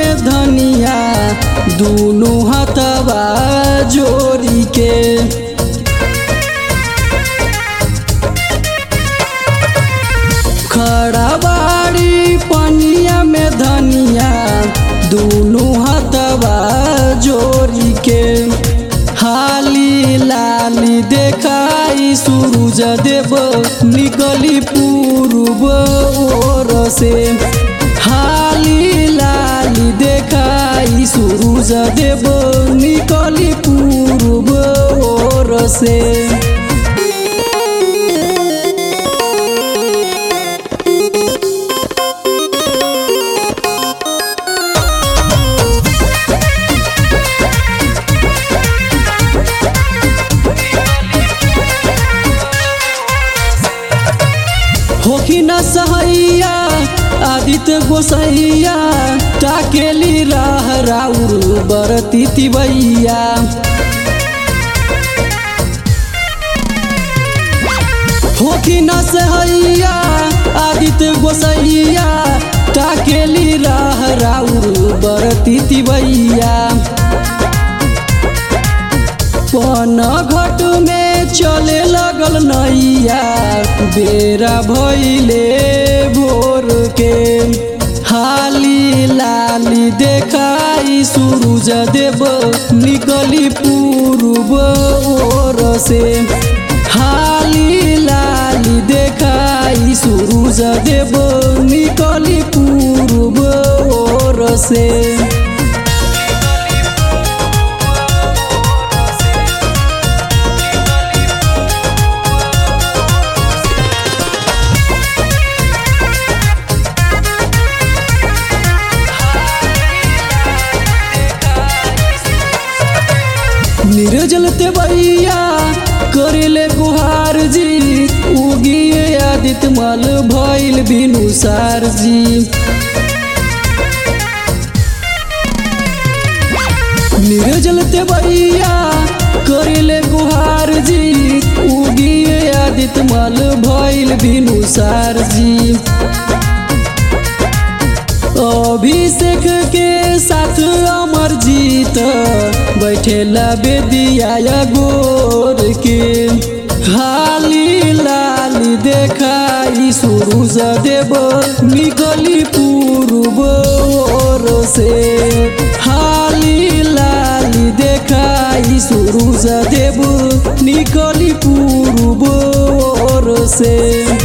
में धनिया दुनु हथवा जोड़ी के खड़ा बाड़ी पनिया में धनिया दुनु हथवा जोड़ी के हाली लाली देखाई सूरज देव निकली पूर्व ओर से हाली लाली देखाई सूरज देव निकली पूर्व ओर से होखी न सहैया आदित्य गोसैया टाकेली राह राउर बरती तिबैया होखी न सहैया आदित्य गोसैया टाकेली राह राउर बरती तिबैया पन घट में चले लगल नैया बेरा भैले भोर के हाली लाली देखाई सूरज देव निकली पूर्व ओर से हाली लाली देखाई सूरज देव निकली पूर्व ओर से निर्जल ते भैया करेले गुहार जी उगिए आदित्य मल भइल बिनुसार जी निर्जल ते भैया करेले गुहार जी उगिए आदित्य मल भइल बिनुसार जी अभिषेक के साथ अमर जीत बैठेला बेदिया गोर के हाली लाली देखाई सूरज देव निकली पूर्व ओर से हाली लाली देखाई सूरज देव निकली पूर्व ओर से